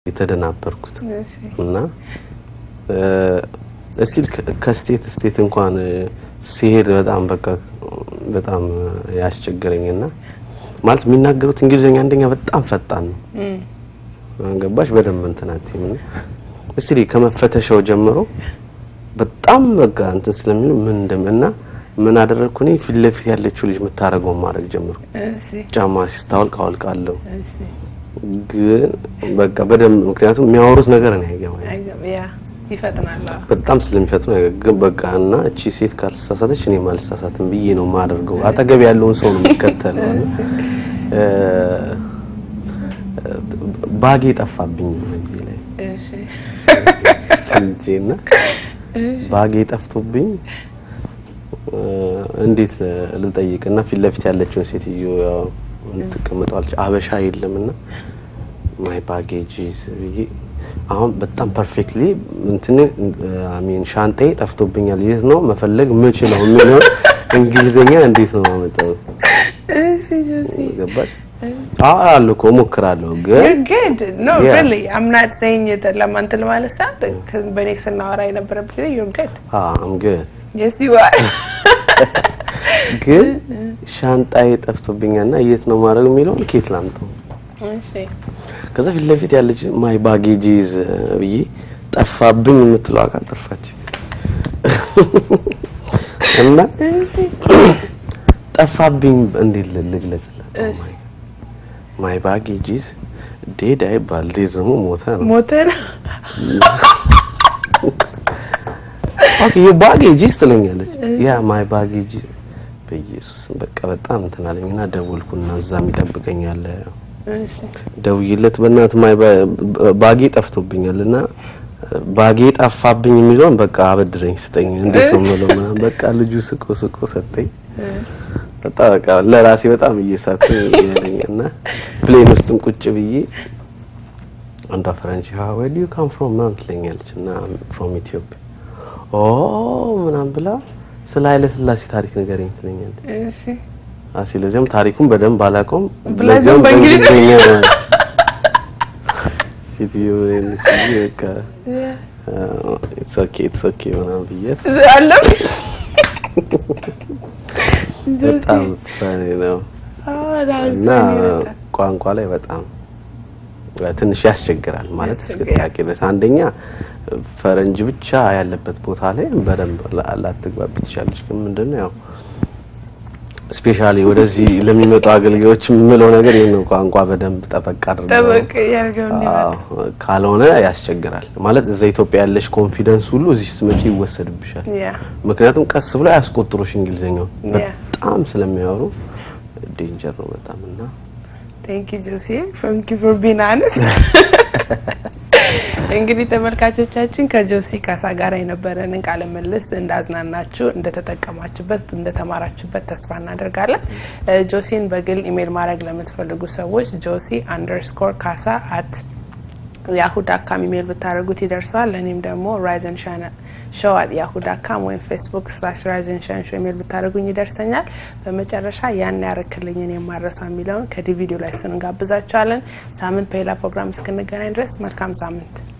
የተደናበርኩት እሺ እና እስቲል ከስቴት ስቴት እንኳን ሲሄድ በጣም በቃ በጣም ያስቸገረኝና ማለት የሚናገሩት እንግሊዝኛ አንደኛ በጣም ፈጣን ነው። ገባሽ በደንብ እንትን አትይም እና እስቲ ከመፈተሻው ጀምሮ በጣም በቃ እንትን ስለሚሉ ምን እንደም እና ምን አደረግኩ እኔ ፊት ለፊት ያለችው ልጅ የምታደርገውን ማድረግ ጀመርኩ። እሺ ጫማ ሲስታወልቅ አወልቃለሁ። እሺ ግን በቃ በደንብ ምክንያቱም የሚያወሩት ነገር ነው አይገባኝ አይገባ ያ ይፈጥናል። አዎ። በጣም ስለሚፈጥኑ ግን በቃ እና እቺ ሴት ካልተሳሳተች እኔ አልሳሳትም ብዬ ነው የማደርገው። አጠገብ ያለውን ሰው ነው የሚከተለው። እሺ ባጌ ጠፋብኝ እዚህ ላይ እሺ ስትልጄና ባጌ ጠፍቶብኝ እንዴት ልጠይቅና ፊት ለፊት ያለችውን ሴትዮ ያው ትቀምጠዋለች። አበሻ የለምና ማይ ባጌጅ ብዬ አሁን በጣም ፐርፌክትሊ እንትን አሚን ሻንጣዬ ጠፍቶብኛል። የት ነው መፈለግ ምችለው የሚለው እንግሊዘኛ እንዴት ነው ማመጣው? እሺ ጆሲ ገባሽ? አዎ እኮ እሞክራለሁ ግን You're good. No, Yeah. really. I'm not saying it ለማንትል ማለት ሳይሆን ከ- በእኔ ስናወራ የነበረበት ጊዜ you're good. አም ግን Yes, you are. ግን ሻንጣዬ ጠፍቶብኛልና የት ነው ማድረግ የሚለውን ኬት ላምጠው? እሺ ከዛ ፊት ለፊት ያለች ማይ ባጌጂዝ ብዬ ጠፋብኝ የምትለው አካል ጠፋች እና እሺ ጠፋብኝ እንዴት ል- ልግለጽላት? እሺ ማይ ባጌጂዝ ዴድ አይባል ዴድ ደግሞ ሞተ ነው። ሞተ ነው። ኦኬ ዩ ባጌጂዝ ትለኛለች። ያ ማይ ባጌጂዝ በኢየሱስ በቃ በጣም እንትን አለኝና ደወልኩና እዛም ይጠብቀኛል እሺ ደውዬለት በእናት ማይ ባ- ባጌ ጠፍቶብኛል እና ባጌ ጠፋብኝ የሚለውን በቃ አበድረኝ ስጠኝ፣ እንዴት ነው የምለው ምናምን በቃ ልጁ ስቆ ስቆ ሰጠኝ። በጣም በቃ ለራሴ በጣም እየሳኩ ያለኝ እና ፕሌን ውስጥም ቁጭ ብዬ አንዷ ፈረንጅ where do you come from ምናምን ትለኛለች እና from ኢትዮጵያ ኦ ምናምን ብላ ስለ ኃይለ ሥላሴ ታሪክ ንገረኝ ትለኛለች። እሺ አሲ ለዚያም ታሪኩን በደንብ አላውቀውም። ብላ ለዚያም ግን በእንግሊዝኛ በእንግሊዝኛ ሴትዮ እንግዲህ በቃ ኢትስ ኦኬ ኢትስ ኦኬ ምናምን ብያት አለም ጆሲ በጣም ፈኒ ነው አዎ that was እና funny በጣም። ቋንቋ ላይ በጣም ትንሽ ያስቸግራል ማለት እስከ ያስቸግራል። ጥያቄ ድረስ አንደኛ ፈረንጅ ብቻ ያለበት ቦታ ላይ በደንብ ላ- ላትግባቢ ትችላለች። ግን ምንድነው ያው ስፔሻሊ ወደዚህ ለሚመጡ አገልጋዮች የምለው ነገር ይህን ቋንቋ በደንብ ጠበቅ አድርገው ጠበቅ ያርገው እንዲመጣ አዎ፣ ካልሆነ ያስቸግራል። ማለት እዛ ኢትዮጵያ ያለሽ ኮንፊደንስ ሁሉ እዚህ ስትመጪ ይወሰድብሻል። ያ ምክንያቱም ቀስ ብሎ ያስቆጥሩሽ እንግሊዝኛው Yeah. በጣም ስለሚያወሩ ዴንጀር ነው በጣም እና ቴንክ ዩ ጆሲ ቴንክ ዩ ፎር ቢን አነስት እንግዲህ ተመልካቾቻችን ከጆሲ ካሳ ጋር የነበረንን ቃለ ምልልስ እንዳዝናናችሁ እንደተጠቀማችሁበት እንደተማራችሁበት ተስፋ እናደርጋለን እ ጆሲን በግል ኢሜል ማድረግ ለምትፈልጉ ሰዎች ጆሲ አንደርስኮር ካሳ አት ያሁ ዳካም ኢሜል ብታደርጉት ይደርሰዋል ለእኔም ደግሞ ራይዘን ሻን ሾው አት ያሁ ዳካም ወይም ፌስቡክ ስላሽ ራይዘን ሻን ሾው ኢሜል ብታደርጉኝ ይደርሰኛል በመጨረሻ ያን ያረክልኝን የማረሳ የሚለውን ከዲቪዲዮ ላይ ስንጋብዛችኋለን ሳምንት በሌላ ፕሮግራም እስክንገናኝ ድረስ መልካም ሳምንት